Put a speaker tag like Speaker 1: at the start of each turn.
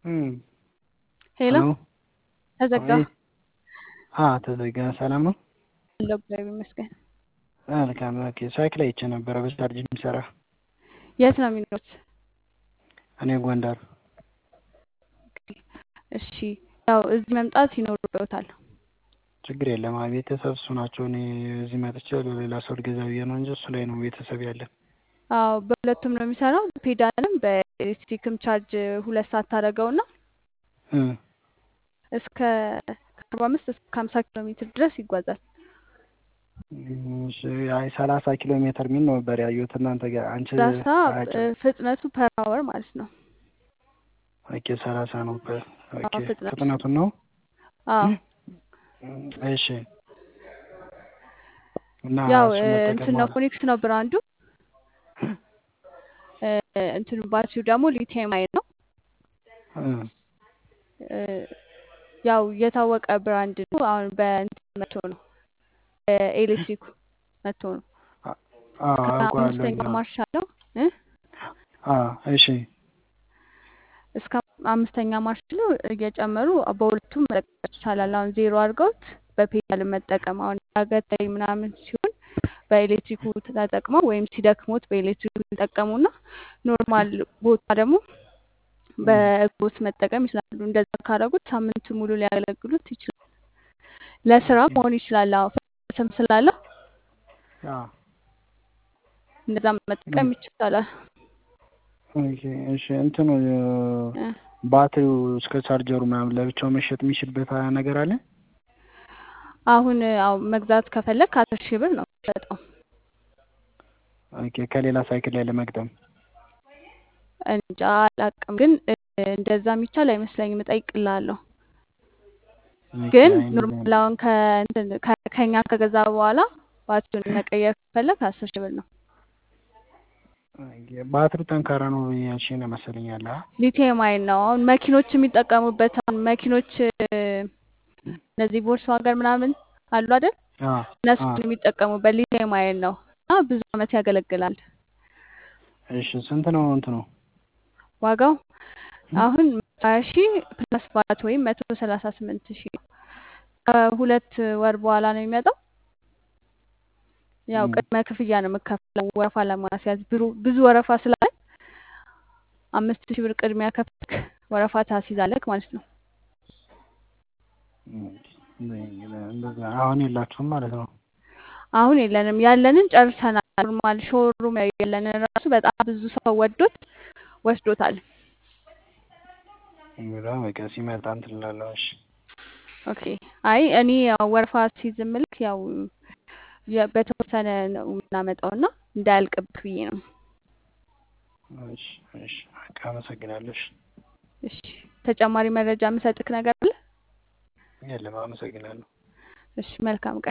Speaker 1: እም
Speaker 2: ሄሎ
Speaker 1: ሄሎ
Speaker 2: ተዘጋ።
Speaker 1: አቤት። አ ተዘጋ። ሰላም ነው?
Speaker 2: አለሁ እግዚአብሔር ይመስገን።
Speaker 1: መልካም ኦኬ። ሳይክል አይቼ ነበረ በቻርጅ የሚሰራ።
Speaker 2: የት ነው የሚኖሩት?
Speaker 1: እኔ ጎንደር።
Speaker 2: እሺ ያው እዚህ መምጣት ይኖርበታል።
Speaker 1: ችግር የለም። አይ ቤተሰብ እሱ ናቸው። እኔ እዚህ መጥቼ ለሌላ ሰው ልገዛ ብዬ ነው እንጂ እሱ ላይ ነው ቤተሰብ ያለን።
Speaker 2: አዎ በሁለቱም ነው የሚሰራው። ፔዳልም በኤሌክትሪክም ቻርጅ ሁለት ሰዓት ታደርገውና
Speaker 1: እ
Speaker 2: እስከ ከአርባ አምስት እስከ ሀምሳ ኪሎ ሜትር ድረስ ይጓዛል።
Speaker 1: እሺ አይ ሰላሳ ኪሎ ሜትር የሚል ነበር ያየሁት እናንተ ጋር አንቺ
Speaker 2: ሰላሳ
Speaker 1: አጭ
Speaker 2: ፍጥነቱ ፐር አወር ማለት ነው።
Speaker 1: ኦኬ ሰላሳ ነው። በ- ኦኬ
Speaker 2: አዎ ፍጥነቱ
Speaker 1: ፍጥነቱን ነው።
Speaker 2: አዎ
Speaker 1: እሺ እና
Speaker 2: ያው
Speaker 1: እሱ
Speaker 2: እንትን
Speaker 1: መጠቀም
Speaker 2: ነው
Speaker 1: ማለት
Speaker 2: ፎኒክስ ነው ብራንዱ። እ፣ እንትኑ ባትሪው ደግሞ ሊቲየም አየን ነው።
Speaker 1: እ
Speaker 2: እ፣ ያው የታወቀ ብራንድ ነው። አሁን በእንትን መቶ ነው በኤሌክትሪኩ መቶ ነው።
Speaker 1: አ- አዎ
Speaker 2: እስከ
Speaker 1: አውቀዋለሁ።
Speaker 2: አምስተኛ
Speaker 1: አዎ
Speaker 2: ማርሽ አለው እ
Speaker 1: አዎ እሺ
Speaker 2: እስከ አምስተኛ ማርሽ ነው እየጨመሩ በሁለቱም መጠቀም ይቻላል። አሁን ዜሮ አድርገውት በፔዳል መጠቀም አሁን ዳገት ላይ ምናምን ሲሆን በኤሌክትሪኩ ተጠቅመው ወይም ሲደክሙት በኤሌክትሪኩ ይጠቀሙና ኖርማል ቦታ ደግሞ
Speaker 1: እም፣
Speaker 2: በእግሮት መጠቀም ይችላሉ። እንደዛ ካደረጉት ሳምንት ሙሉ ሊያገለግሉት ይችላል። ለስራ
Speaker 1: ኦኬ
Speaker 2: መሆን ይችላል። አዎ ፍጥነትም ስላለው
Speaker 1: አዎ
Speaker 2: እንደዛ መጠቀም
Speaker 1: እም፣
Speaker 2: ይቻላል።
Speaker 1: ኦኬ እሺ እንትኑ
Speaker 2: እ፣
Speaker 1: ባትሪው እስከ ቻርጀሩ ምናምን ለብቻው መሸጥ የሚችልበት ነገር አለ?
Speaker 2: አሁን አዎ መግዛት ከፈለግ ከአስር ሺህ ብር ነው የሚሸጠው።
Speaker 1: ኦኬ ከሌላ ሳይክል ላይ ለመግጠም
Speaker 2: እንጃ አላውቅም፣ ግን እ፣ እንደዛ የሚቻል አይመስለኝም። እጠይቅልሃለሁ።
Speaker 1: ኦኬ
Speaker 2: ግን
Speaker 1: አይ
Speaker 2: ኖርማል አሁን ከእንትን ከ- ከኛ ከገዛ በኋላ ባትሪውን መቀየር ከፈለግ አስር ሺህ ብር ነው።
Speaker 1: ኦኬ ባትሪው ጠንካራ ነው ያልሽኝ ነው መሰለኝ ያለ አ?
Speaker 2: ሊቲየም አየን ነው አሁን መኪኖች የሚጠቀሙበት። አሁን መኪኖች እ፣ እነዚህ ቮልክስዋገን ምናምን አሉ አይደል?
Speaker 1: አ
Speaker 2: እነሱ
Speaker 1: አ
Speaker 2: የሚጠቀሙበት ሊቲየም አየን ነው እና ብዙ አመት ያገለግላል።
Speaker 1: እሺ ስንት ነው እንትኑ?
Speaker 2: ዋጋው
Speaker 1: እም?
Speaker 2: አሁን ሀያ ሺህ ፕላስ ባት ወይም መቶ ሰላሳ ስምንት ሺህ ከሁለት ወር በኋላ ነው የሚመጣው። ያው
Speaker 1: እም፣
Speaker 2: ቅድመ ክፍያ ነው የምከፍለው ወረፋ ለማስያዝ ብሩ ብዙ ወረፋ ስላለ አምስት ሺህ ብር ቅድሚያ ከፍልክ ወረፋ ታስይዛለክ ማለት ነው።
Speaker 1: እም፣ እንደዛ አሁን የላችሁም ማለት ነው።
Speaker 2: አሁን የለንም፣ ያለንን ጨርሰናል። ኖርማል ሾሩም የለንን ራሱ በጣም ብዙ ሰው ወዶት ወስዶታል።
Speaker 1: እንግዲህ በቃ ሲመጣ እንትን እላለሁ። እሺ
Speaker 2: ኦኬ አይ እኔ ያው ወረፋ ሲይዝ ምልክ ያው የ- በተወሰነ ነው የምናመጣው እና እንዳያልቅብህ ብዬ ነው።
Speaker 1: እሺ እሺ በቃ አመሰግናለሁ። እሺ
Speaker 2: እሺ ተጨማሪ መረጃ የምሰጥክ ነገር አለ?
Speaker 1: የለም አመሰግናለሁ።
Speaker 2: እሺ መልካም ቀን